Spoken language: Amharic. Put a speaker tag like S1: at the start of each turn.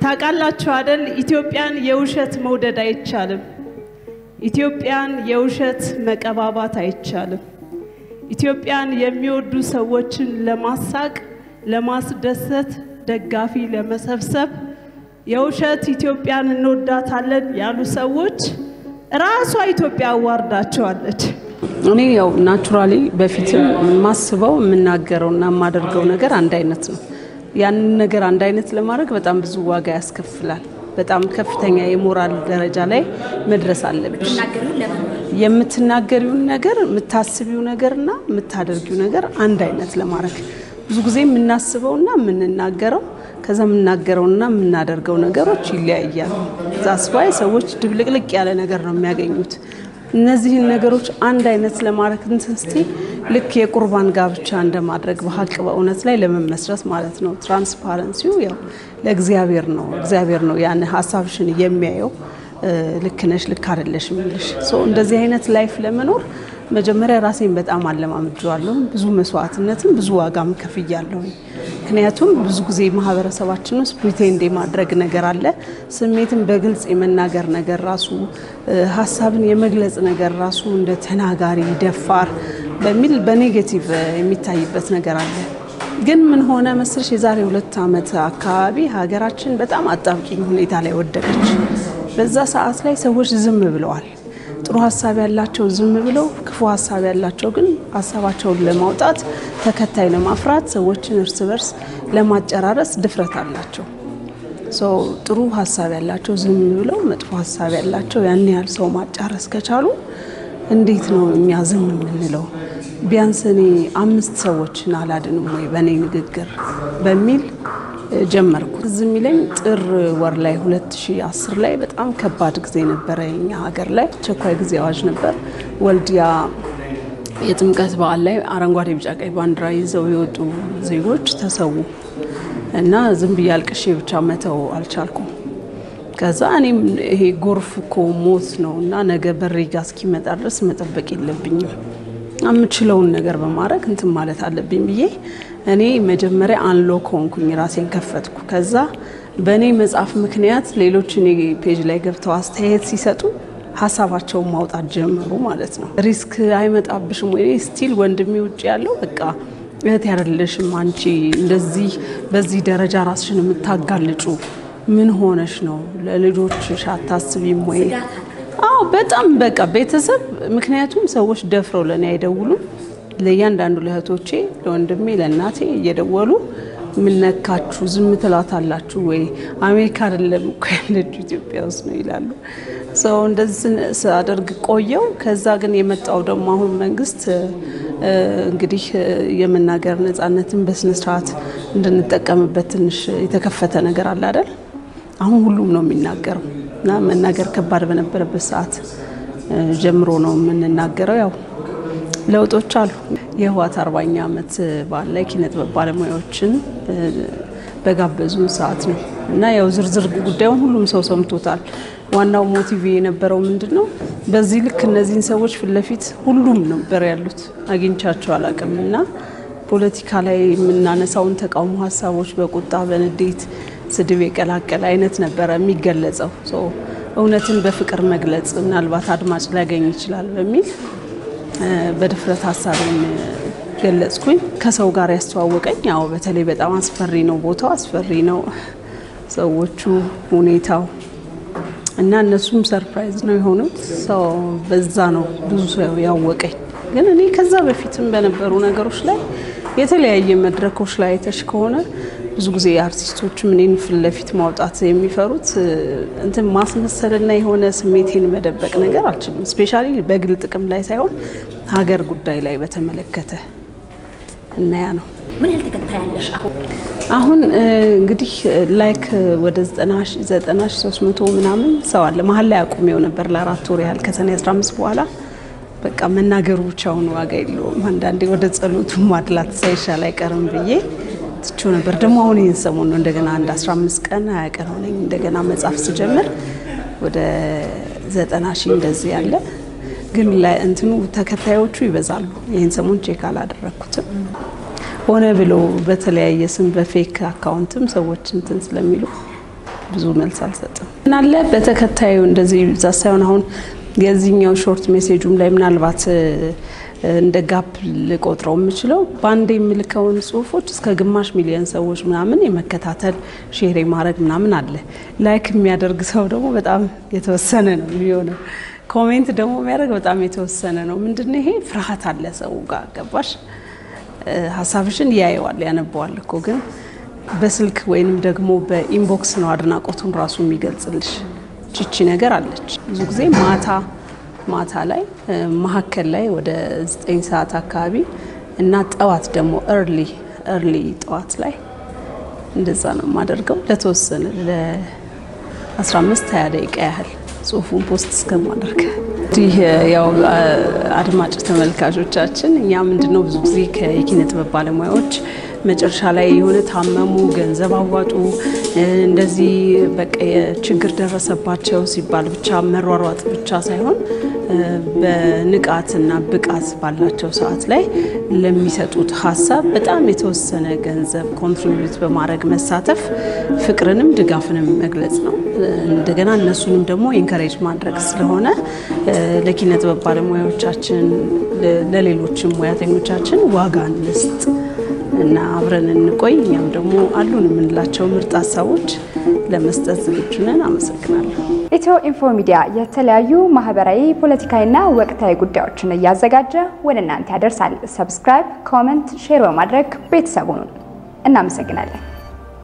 S1: ታውቃላችሁ አደል? ኢትዮጵያን የውሸት መውደድ አይቻልም። ኢትዮጵያን የውሸት መቀባባት አይቻልም። ኢትዮጵያን የሚወዱ ሰዎችን ለማሳቅ፣ ለማስደሰት፣ ደጋፊ ለመሰብሰብ የውሸት ኢትዮጵያን እንወዳታለን ያሉ ሰዎች ራሷ ኢትዮጵያ አዋርዳቸዋለች።
S2: እኔ ያው ናቹራሊ በፊትም የማስበው የምናገረውና የማደርገው ነገር አንድ አይነት ነው። ያንን ነገር አንድ አይነት ለማድረግ በጣም ብዙ ዋጋ ያስከፍላል። በጣም ከፍተኛ የሞራል ደረጃ ላይ መድረስ አለብሽ። የምትናገሪውን ነገር የምታስቢው ነገርና የምታደርጊው ነገር አንድ አይነት ለማድረግ ብዙ ጊዜ የምናስበውና የምንናገረው ከዛ የምናገረውና የምናደርገው ነገሮች ይለያያሉ። ዛስዋይ ሰዎች ድብልቅልቅ ያለ ነገር ነው የሚያገኙት። እነዚህን ነገሮች አንድ አይነት ለማድረግ እንትን እስቲ ልክ የቁርባን ጋብቻ እንደማድረግ በሀቅ በእውነት ላይ ለመመስረት ማለት ነው። ትራንስፓረንሲው ያው ለእግዚአብሔር ነው። እግዚአብሔር ነው ያን ሀሳብሽን የሚያየው ልክ ነሽ፣ ልክ አይደለሽ የሚልሽ። እንደዚህ አይነት ላይፍ ለመኖር መጀመሪያ ራሴን በጣም አለማምጄዋለሁ። ብዙ መስዋዕትነትን ብዙ ዋጋም ከፍያለሁ። ምክንያቱም ብዙ ጊዜ ማህበረሰባችን ውስጥ ፕሪቴንድ የማድረግ ነገር አለ። ስሜትን በግልጽ የመናገር ነገር ራሱ ሀሳብን የመግለጽ ነገር ራሱ እንደ ተናጋሪ ደፋር በሚል በኔጌቲቭ የሚታይበት ነገር አለ። ግን ምን ሆነ መስልሽ የዛሬ ሁለት ዓመት አካባቢ ሀገራችን በጣም አጣብቂኝ ሁኔታ ላይ ወደቀች። በዛ ሰዓት ላይ ሰዎች ዝም ብለዋል። ጥሩ ሀሳብ ያላቸው ዝም ብለው፣ ክፉ ሀሳብ ያላቸው ግን ሀሳባቸውን ለማውጣት ተከታይ ለማፍራት ሰዎችን እርስ በርስ ለማጨራረስ ድፍረት አላቸው። ጥሩ ሀሳብ ያላቸው ዝም ብለው፣ መጥፎ ሀሳብ ያላቸው ያን ያህል ሰው ማጫረስ ከቻሉ እንዴት ነው እኛ ዝም የምንለው? ቢያንስ እኔ አምስት ሰዎችን አላድንም ወይ በእኔ ንግግር በሚል ጀመርኩ። እዚህ የሚለኝ ጥር ወር ላይ 2010 ላይ በጣም ከባድ ጊዜ ነበረ። የኛ ሀገር ላይ አስቸኳይ ጊዜ አዋጅ ነበር። ወልዲያ የጥምቀት በዓል ላይ አረንጓዴ፣ ቢጫ፣ ቀይ ባንዲራ ይዘው የወጡ ዜጎች ተሰዉ እና ዝም ብዬ አልቅሼ ብቻ መተው አልቻልኩም። ከዛ እኔም ይሄ ጎርፍ እኮ ሞት ነው እና ነገ በሬ ጋ እስኪመጣ ድረስ መጠበቅ የለብኝም የምችለውን ነገር በማድረግ እንትን ማለት አለብኝ ብዬ እኔ መጀመሪያ አንሎክ ሆንኩኝ፣ ራሴን ከፈትኩ። ከዛ በእኔ መጽሐፍ ምክንያት ሌሎች እኔ ፔጅ ላይ ገብተው አስተያየት ሲሰጡ ሀሳባቸውን ማውጣት ጀመሩ ማለት ነው። ሪስክ አይመጣብሽም ወይ? ስቲል ወንድሜ ውጭ ያለው በቃ እህት ያደለሽም አንቺ እንደዚህ በዚህ ደረጃ ራስሽን የምታጋልጩ ምን ሆነሽ ነው? ለልጆችሽ አታስቢም ወይ? አዎ በጣም በቃ ቤተሰብ ምክንያቱም ሰዎች ደፍረው ለእኔ አይደውሉም። ለእያንዳንዱ ለእህቶቼ፣ ለወንድሜ፣ ለእናቴ እየደወሉ ምነካችሁ ዝም ትላታላችሁ ወይ? አሜሪካ አይደለም እኮ ያለችው ኢትዮጵያ ውስጥ ነው ይላሉ። ሰው እንደዚህ ሳደርግ ቆየው። ከዛ ግን የመጣው ደግሞ አሁን መንግስት እንግዲህ የመናገር ነጻነትን በስነስርዓት እንድንጠቀምበት ትንሽ የተከፈተ ነገር አለ አይደል? አሁን ሁሉም ነው የሚናገረው እና መናገር ከባድ በነበረበት ሰዓት ጀምሮ ነው የምንናገረው። ያው ለውጦች አሉ። የህወሓት አርባኛ ዓመት በዓል ላይ ኪነጥበብ ባለሙያዎችን በጋበዙን ሰዓት ነው እና ያው ዝርዝር ጉዳዩን ሁሉም ሰው ሰምቶታል። ዋናው ሞቲቭ የነበረው ምንድን ነው? በዚህ ልክ እነዚህን ሰዎች ፊት ለፊት ሁሉም ነበር ያሉት አግኝቻቸው አላውቅም እና ፖለቲካ ላይ የምናነሳውን ተቃውሞ ሀሳቦች በቁጣ በንዴት ስድብ የቀላቀለ አይነት ነበረ የሚገለጸው። እውነትን በፍቅር መግለጽ ምናልባት አድማጭ ሊያገኝ ይችላል በሚል በድፍረት ሀሳቤን ገለጽኩኝ። ከሰው ጋር ያስተዋወቀኝ ያው በተለይ በጣም አስፈሪ ነው፣ ቦታው አስፈሪ ነው፣ ሰዎቹ፣ ሁኔታው እና እነሱም ሰርፕራይዝ ነው የሆኑት። ሰው በዛ ነው ብዙ ሰው ያወቀኝ። ግን እኔ ከዛ በፊትም በነበሩ ነገሮች ላይ የተለያየ መድረኮች ላይ አይተሽ ከሆነ ብዙ ጊዜ አርቲስቶችም እኔን ፊት ለፊት ማውጣት የሚፈሩት እንትን ማስመሰልና የሆነ ስሜቴን መደበቅ ነገር አልችልም። ስፔሻሊ በግል ጥቅም ላይ ሳይሆን ሀገር ጉዳይ ላይ በተመለከተ እና ያ ነው።
S3: ምን ያህል ተከታይ ያለሽ አሁን?
S2: አሁን እንግዲህ ላይክ ወደ ዘጠና ሺ ሶስት መቶ ምናምን ሰው አለ። መሀል ላይ አቁሜው ነበር ለአራት ወር ያህል ከሰኔ 15 በኋላ በቃ መናገሩ ብቻውን ዋጋ የለውም። አንዳንዴ ወደ ጸሎቱ ማድላት ሳይሻል አይቀርም ብዬ ትቼው ነበር። ደግሞ አሁን ይህን ሰሞን ነው እንደገና አንድ 15 ቀን ሀያ ቀን ሆነኝ እንደገና መጻፍ ስጀምር ወደ ዘጠና ሺህ እንደዚህ ያለ ግን ላይ እንትኑ ተከታዮቹ ይበዛሉ። ይህን ሰሞን ቼክ አላደረግኩትም። ሆነ ብሎ በተለያየ ስም በፌክ አካውንትም ሰዎች እንትን ስለሚሉ ብዙ መልስ አልሰጥም። ምናለ በተከታዩ እንደዚህ ብዛ ሳይሆን አሁን የዚህኛው ሾርት ሜሴጁም ላይ ምናልባት እንደ ጋፕ ልቆጥረው የምችለው በአንድ የምልከውን ጽሁፎች እስከ ግማሽ ሚሊዮን ሰዎች ምናምን የመከታተል ሼር ማድረግ ምናምን አለ። ላይክ የሚያደርግ ሰው ደግሞ በጣም የተወሰነ ነው የሚሆነው። ኮሜንት ደግሞ የሚያደርግ በጣም የተወሰነ ነው። ምንድነው ይሄ ፍርሃት አለ ሰው ጋር ገባሽ? ሀሳብሽን ያየዋል ያነበዋል እኮ ግን በስልክ ወይንም ደግሞ በኢንቦክስ ነው አድናቆቱን ራሱ የሚገልጽልሽ። ቺቺ ነገር አለች። ብዙ ጊዜ ማታ ማታ ላይ መሀከል ላይ ወደ ዘጠኝ ሰዓት አካባቢ እና ጠዋት ደግሞ እርሊ እርሊ ጠዋት ላይ እንደዛ ነው የማደርገው ለተወሰነ ለ15 20 ደቂቃ ያህል ጽሁፉን ፖስት እስከማደርግ እንዲህ ያው አድማጭ ተመልካቾቻችን እኛ ምንድነው ብዙ ጊዜ ከየኪነ ጥበብ ባለሙያዎች መጨረሻ ላይ የሆነ ታመሙ፣ ገንዘብ አዋጡ፣ እንደዚህ በቃ ችግር ደረሰባቸው ሲባል ብቻ መሯሯጥ ብቻ ሳይሆን በንቃትና ብቃት ባላቸው ሰዓት ላይ ለሚሰጡት ሀሳብ በጣም የተወሰነ ገንዘብ ኮንትሪቢዩት በማድረግ መሳተፍ ፍቅርንም ድጋፍንም መግለጽ ነው። እንደገና እነሱንም ደግሞ ኤንከሬጅ ማድረግ ስለሆነ ለኪነ ጥበብ ባለሙያዎቻችን ለሌሎችም ሙያተኞቻችን ዋጋ እንስጥ እና አብረን እንቆይ። እኛም ደግሞ አሉን የምንላቸው ምርጥ ሀሳቦች ለመስጠት ዝግጁ ነን። አመሰግናለሁ።
S3: ኢትዮ ኢንፎ ሚዲያ የተለያዩ ማህበራዊ፣ ፖለቲካዊና ወቅታዊ ጉዳዮችን እያዘጋጀ ወደ እናንተ ያደርሳል። ሰብስክራይብ፣ ኮመንት፣ ሼር በማድረግ ቤተሰቡን እናመሰግናለን።